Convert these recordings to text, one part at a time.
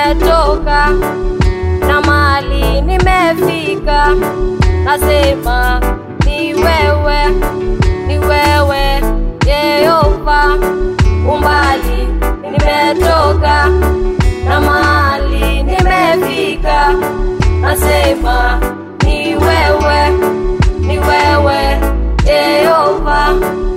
nimetoka na mali nimefika, nasema ni wewe, ni wewe Yehova. Umbali nimetoka na mali nimefika, nasema ni wewe, ni wewe Yehova.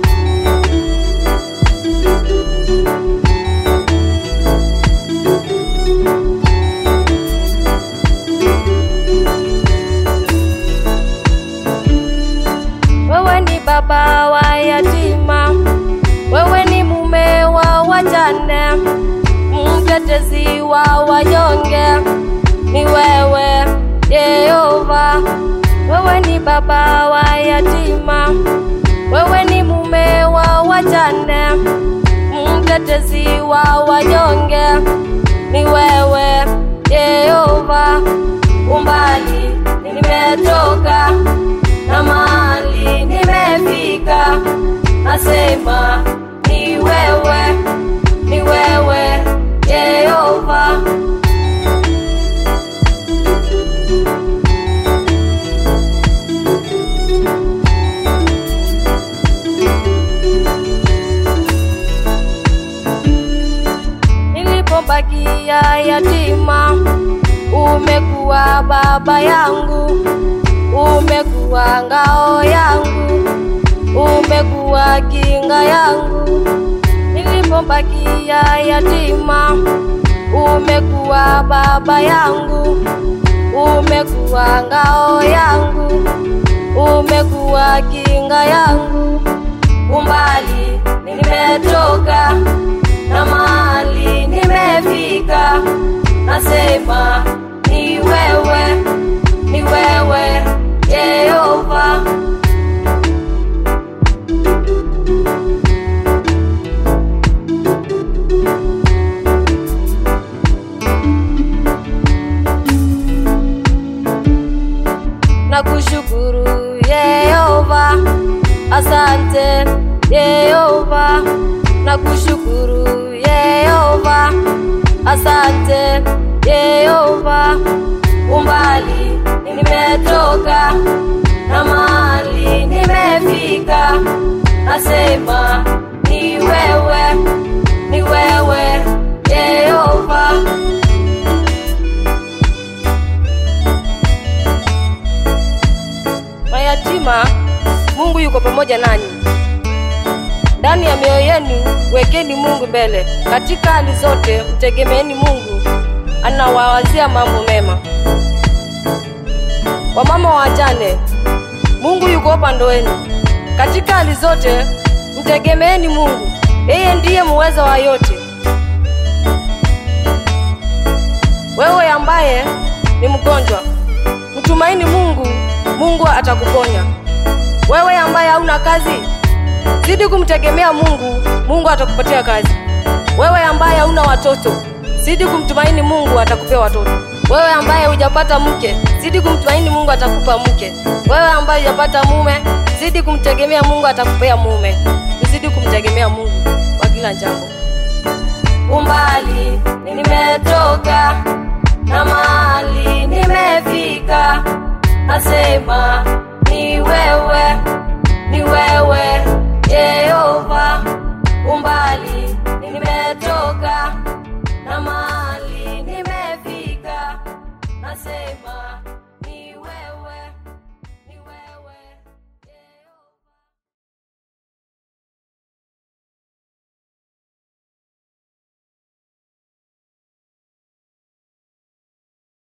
Wewe ni baba wa yatima, wewe ni mume wa wajane, mtetezi wa wanyonge, ni wewe Yehova. Wewe ni baba wa yatima, wewe ni mume wa wajane, mtetezi wa wanyonge, ni wewe Yehova. Umbali nimetoka na mali nimefika, nasema ni wewe, ni wewe Yehova. Nilipobakia yatima, umekuwa baba yangu, umekuwa ngao yangu, umekuwa kinga yangu. Nilipobakia yatima, umekuwa baba yangu, umekuwa ngao yangu, umekuwa kinga yangu. Umbali nimetoka na mali nimefika, nasema ni wewe, ni wewe Yehova. Nakushukuru Yehova, asante Yehova, nakushukuru Yehova, asante Yehova. Umbali nimetoka na mali nimefika, nasema ni wewe, ni wewe Yehova. Mayatima, Mungu yuko pamoja nanyi. Ndani ya mioyo yenu wekeni Mungu mbele. Katika hali zote mtegemeeni Mungu, anawawazia mambo mema. Wamama wajane, Mungu yuko upande wenu. Katika hali zote mtegemeeni Mungu, yeye ndiye muweza wa yote. Wewe ambaye ni mgonjwa, mtumaini Mungu, Mungu atakuponya. Wewe ambaye hauna kazi, zidi kumtegemea Mungu, Mungu atakupatia kazi. Wewe ambaye hauna watoto, zidi kumtumaini Mungu, atakupea watoto. Wewe ambaye hujapata mke, zidi kumtumaini Mungu, atakupa mke. Wewe ambaye hujapata mume, zidi kumtegemea Mungu, atakupea mume. Zidi kumtegemea Mungu kwa kila jambo. Umbali nimetoka na mali nimefika, nasema ni wewe,